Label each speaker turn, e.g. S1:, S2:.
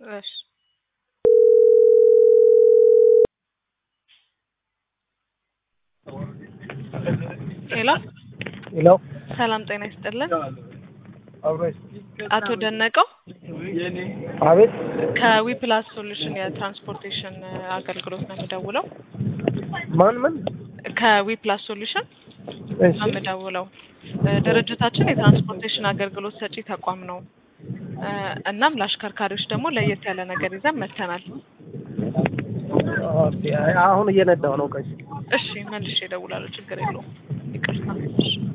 S1: እሺ ሄሎ
S2: ሄሎ
S1: ሰላም ጤና ይስጥልን።
S2: አብሮሽ
S1: አቶ ደነቀው
S2: አቤት
S1: ከዊፕላስ ሶሉሽን የትራንስፖርቴሽን አገልግሎት ነው የምደውለው።
S2: ማን ምን
S1: ከዊፕላስ ሶሉሽን
S2: እሺ
S1: ነው የምደውለው። እ ድርጅታችን የትራንስፖርቴሽን አገልግሎት ሰጪ ተቋም ነው። እ እናም ለአሽከርካሪዎች ደግሞ ለየት ያለ ነገር ይዘን መጥተናል።
S2: ኦኬ፣ አሁን እየነዳሁ ነው። ቆይ
S1: እሺ መልሼ እደውላለሁ፣ ችግር የለውም። ይቅርታ። እሺ